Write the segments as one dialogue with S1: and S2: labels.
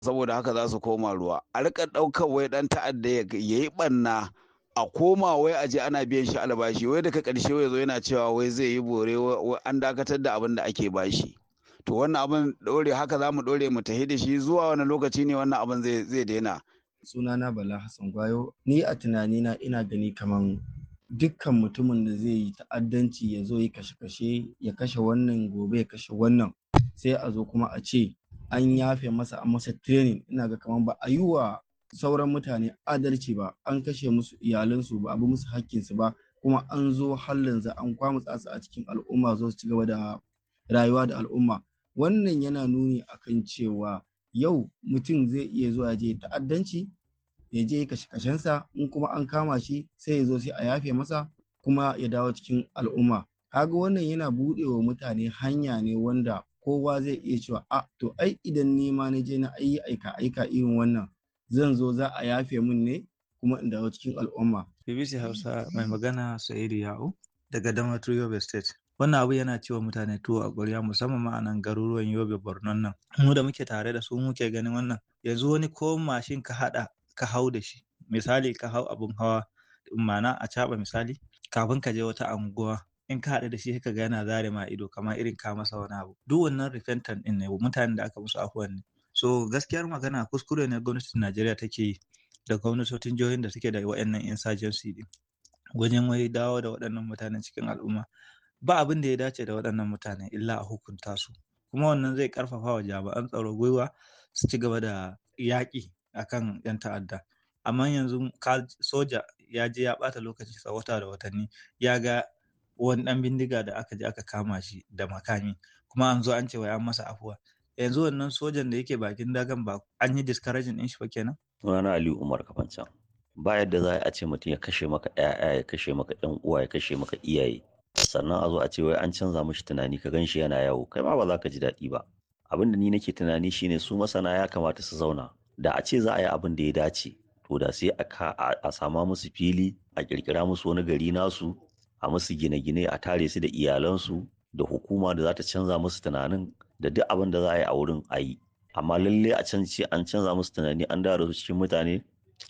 S1: saboda haka za su koma ruwa a rika ɗaukar wai ɗan ta'adda ya yi ɓanna a koma wai aje ana biyan shi albashi wai daga ƙarshe wai zo yana cewa wai zai yi bore an dakatar da abin da ake bashi to wannan abin ɗore haka za mu ɗore mu tafi da shi zuwa wani lokaci ne wannan abin zai daina
S2: sunana bala hassan gwayo ni a tunanina ina gani kaman dukkan mutumin da zai yi ta'addanci ya zo yi kashe-kashe ya kashe wannan gobe ya kashe wannan sai a zo kuma a ce an yafe masa an masa training ina ga kaman ba a yi wa sauran mutane adalci ba an kashe musu iyalansu ba a bi musu hakkinsu ba kuma an zo hallin za an kwamutsa su a cikin al'umma zo su ci gaba da rayuwa da al'umma wannan yana nuni akan cewa yau mutum zai iya zuwa je ta'addanci ya je kashe kashensa in kuma an kama shi sai ya zo sai a yafe masa kuma ya dawo cikin al'umma kaga wannan yana buɗe wa mutane hanya ne wanda kowa zai iya cewa a to ai idan ni ma na je na ayi aika aika irin wannan zan zo za a yafe min ne kuma in dawo cikin al'umma
S3: BBC Hausa mai magana Sa'idu Ya'u daga Damaturu Yobe State wannan abu yana cewa mutane tuwo a ƙwarya musamman ma a nan garuruwan Yobe Borno nan mu da muke tare da su muke ganin wannan yanzu wani ko mashin ka haɗa ka hau da shi misali ka hau abun hawa ma'ana a caɓa misali kafin ka je wata anguwa in ka haɗu da shi ka ga yana zare ma ido kamar irin ka masa wani abu duk wannan repentant ɗin ne mutanen da aka musu afuwan ne so gaskiyar magana kuskure ne gwamnatin Najeriya take yi da gwamnatocin jihohin da suke da waɗannan insurgency din wajen wai dawo da waɗannan mutanen cikin al'umma ba abin da ya dace da waɗannan mutane illa a hukunta su kuma wannan zai ƙarfafa wa jami'an tsaro gwiwa su ci gaba da yaƙi akan 'yan ta'adda amma yanzu soja ya je ya ɓata lokaci sa wata da watanni ya ga wani ɗan bindiga da aka je aka kama shi da makami kuma an zo an ce wai an masa afuwa yanzu wannan sojan da yake bakin dagan ba an yi discouraging ɗin shi ba kenan
S4: sunana Aliyu Umar Kafancan ba yadda za a ce mutum ya kashe maka ƴaƴa ya kashe maka ƴan uwa ya kashe maka iyaye sannan a zo a ce wai an canza mishi tunani ka gan shi yana yawo kai ma ba za ka ji daɗi ba abin da ni nake tunani shine su masana ya kamata su zauna da a ce za a yi abin da ya dace to da sai a sama musu fili a kirkira musu wani gari nasu a musu gine-gine a tare su da iyalansu da hukuma da za ta canza musu tunanin da duk abin da za a yi a wurin a yi amma lalle a can ce an canza musu tunani an dawo su cikin mutane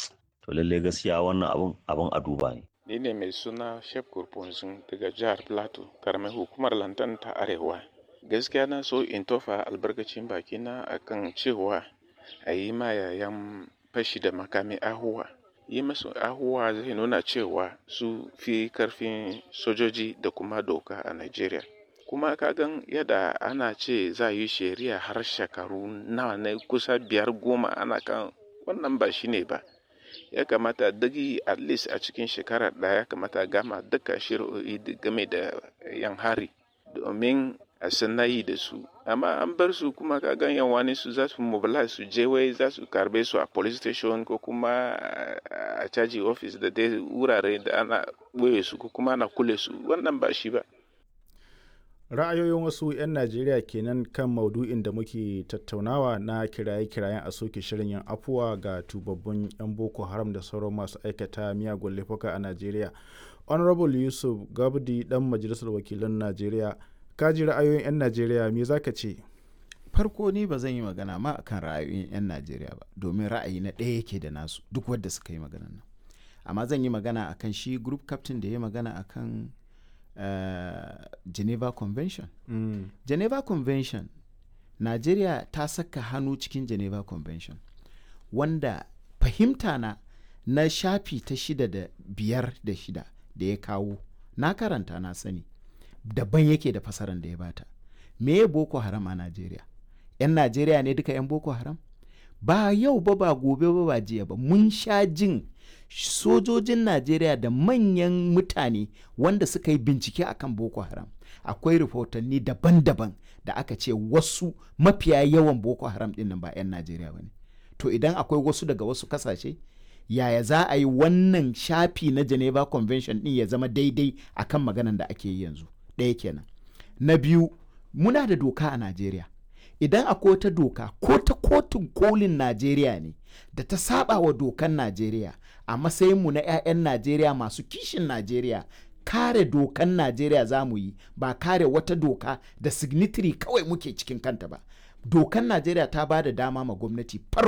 S4: to lalle gaskiya wannan abin abin a duba ne
S5: ni ne mai suna shef kurfunzun daga jihar plateau karamar hukumar lantan ta arewa gaskiya na so in tofa albarkacin bakina akan cewa a yi ma yayan fashi da makami ahuwa yi masu ahuwa zai nuna cewa su fi karfin sojoji da kuma doka a nigeria kuma kagan yadda ana ce za yi shari'a har shekaru nawa ne kusa biyar goma ana kan wannan ba shi ne ba ya kamata dagi at least a cikin shekara ɗaya ya kamata gama duka shari'o'i game da yan hari domin a sanayi da su amma an bar su kuma kagan yan wani su za su mobilize su je wai za su karbe su a police station ko kuma a caji office da dai wurare da ana ɓoye su ko kuma ana kule su wannan ba shi ba
S6: ra'ayoyin wasu 'yan najeriya kenan kan maudu'in da muke tattaunawa na kiraye-kirayen a soke shirin yin afuwa ga tubabbun 'yan boko haram da sauran masu aikata miyagun laifuka a najeriya honorable yusuf gabdi dan majalisar wakilan najeriya ka ji ra'ayoyin 'yan najeriya me za ka ce
S7: farko ni ba zan yi magana ma akan ra'ayoyin 'yan najeriya ba domin ra'ayi na ɗaya yake da nasu duk wadda suka yi magana nan amma zan yi magana akan shi group captain da ya magana akan uh, geneva convention
S6: mm.
S7: geneva convention najeriya ta saka hannu cikin geneva convention wanda fahimta na na shafi ta shida da biyar da shida da ya kawo na karanta na sani daban yake da fasaran da ya bata me boko haram a najeriya 'yan najeriya ne duka 'yan boko haram ba yau ba ba gobe ba ba jiya ba mun sha jin sojojin najeriya da manyan mutane wanda suka yi bincike akan boko haram akwai rahotanni daban-daban da aka ce wasu mafiya yawan boko haram dinnan ba 'yan najeriya ba ne to idan akwai wasu daga wasu kasashe yaya za a yi wannan shafi na geneva convention din ya zama daidai akan maganan da ake yi yanzu ɗaya kenan na biyu muna da doka a najeriya idan akwai wata doka ko ta kotun kolin najeriya ne da ta saba wa dokan najeriya a matsayinmu na 'ya'yan najeriya masu kishin najeriya kare dokan najeriya za mu yi ba kare wata doka da signitary kawai muke cikin kanta ba dokan najeriya ta ba da dama ma gwamnati farko